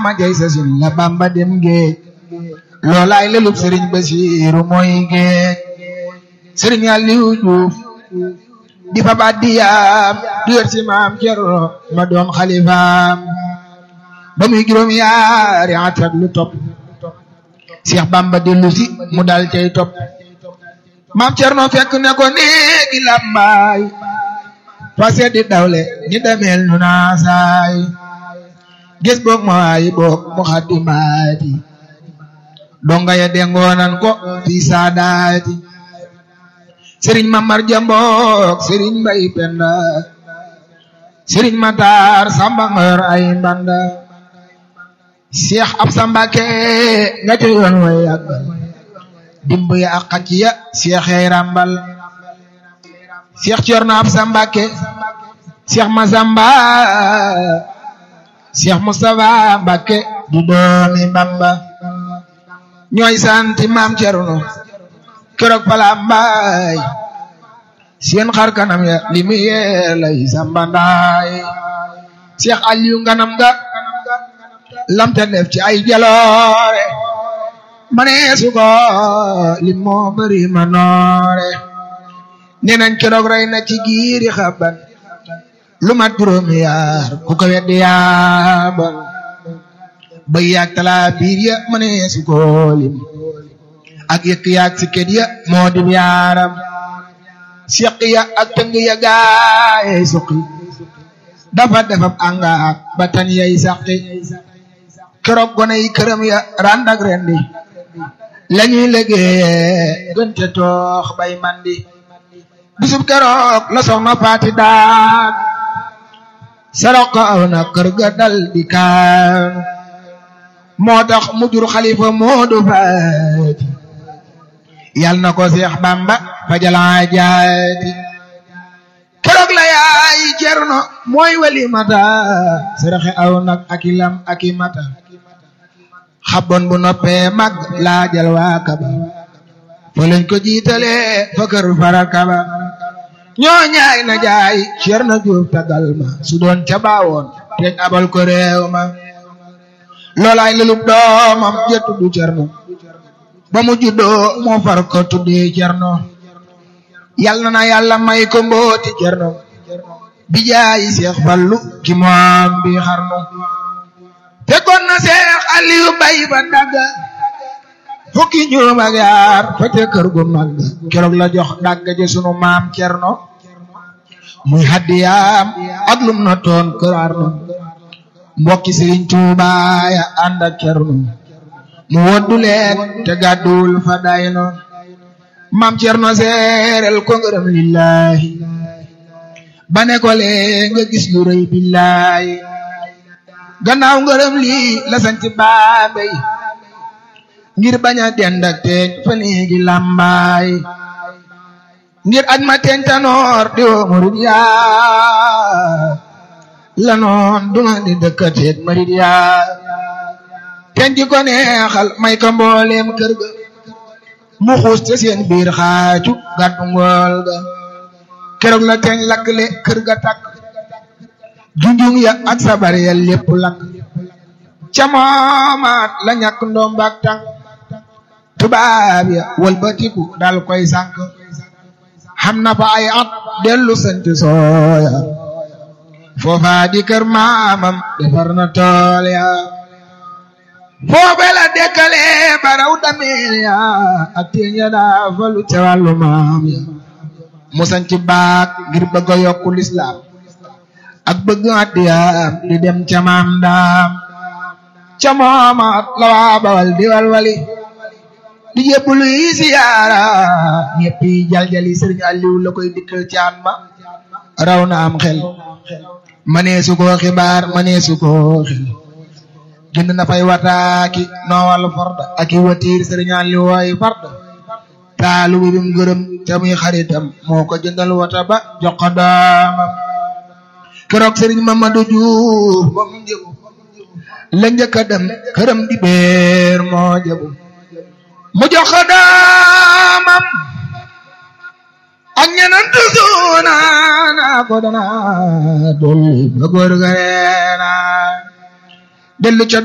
ma jay sa sin la bamba dem géej loolaay lelub sëriñ Basiiru mooy géej sëriñ Aliou Diouf di fa baat di yaam du yor si maam Cerno ma doon xalifaam ba muy juróom yaari at ak lu topp Cheikh Bamba dellu si mu dal cay topp maam Cerno fekk ne ko néegi làmbaay fase di dawle ni demeel nu naasaay gis boog ma waayi boog mu xaddi maati donga ya dengoonan ko fi saadaati sëriñ Mamar Jambook sëriñ Mbay Penda sëriñ Matar Samba ngor ay mbanda Cheikh Absa Mbàkke nga te yoon way yàggal dimb ya ak xacc ya Cheikh yay rambal Cheikh Cerno Absa Mbàkke Cheikh Masamba Cheikh Moustapha Mbàkke du doomi Bamba ñooy santi maam Cerno keroog pala mbaay seen xar kanam ya li mu yee lay sambandaay Cheikh Aliou nganam ga lamte def ci ay jaloore maneesu ko li moo bari ma noore nee nañ keroog rey na ci giiri xaban lu mat juróomi yaar ku ko weddi yaaban bay yaag talaa biir ya maneesu ko lim ak yëkk yaag si kët ya moo dim yaaram siq ya ak tëng ya gaayey suqi dafa defab angaak ba tan yay saqi keroog gone yi këram ya rand ak rendi lañuy liggéeye gënte toox bay mandi bisub keroog la soxna faati daan sarok ko aw na kër ga dal di kaan moo tax mu jur xalifa moodu faati yal na ko Seex Bamba fajalaa jaati keroog la yaay Cerno mooy wali mata saraxe aw nag aki lam aki mata xabon bu noppee mag laajal waa kaba fa lañ ko jiitale fa kër fara kaba ñoo ñaay na jaay Cerno Juuf tagal ma su doon ca baawoon teñ abal ko réew ma loolaay lelub doomam jëttu du Cerno ba mu juddoo moo far ko tuddee Cerno yal na na yàlla may ko mbooti Cerno bi jaayi Seex Fallu ki moom bi xarnu fekkoon na Seex Aliyu bay ba dagga fukki juróom ak yaar fete kër gu mag keroog la jox dagga ji sunu maam Cerno muy haddiyaam ak lum na toon kër Arnu mbokki Sëriñ Tuubaa ya ànd ak Cerno mu woddu leen te gàddul fa dayno mam Cerno seerel ko ngërëm lillahi ba ne ko lee nga gis lu rëy billahi gannaaw ngërëm lii la sant Bambey ngir bañ a dend ak teeñ fa néegi làmbaay ngir aj ma teeñ tanoor di woo murid yaa la noon duma di dëkkateet murid yaa teñ ji ko neexal may ko mbooleem kër ga mu xuus te seen biir xaaju gàddu ngool ga keroog la teñ lakkle kër ga takk junjung ya ak sabar ya lépp lakk ca moomaat la ñàkk ndombaak tànk tubaab ya wëlbatiku dal koy sànk xam na fa ay at dellu sant sooya foofa di kër maamam defar na tool ya foofe la dekkale baraw dameel ya ak teen ya daa falu ca wàllu maam ya mu sanc baak ngir bëgg a yokku lislaam ak bëgg addiyaam di dem ca maam daam ca moomaat la waa bawal di walwali di jébbulu yi siyaara ñëpp yi jaljali sëriñ Aliou la koy dikkal caan ma raw na am xel maneesu ko xibaar maneesu ko xel jënd na fay wataaki noowal farda ak i watiir sëriñ Aliou wooy farda taalu bi bim gërëm te muy xaritam moo ko jëndal wata ba jox ko doomam keroog sëriñ Mamadou Diouf moom njëgu la njëkk a dem këram di beer moo jëbu mu jox ko doomam ak ñeneen tusuuna naa ko dana dolli ba góor ga reena dellu ca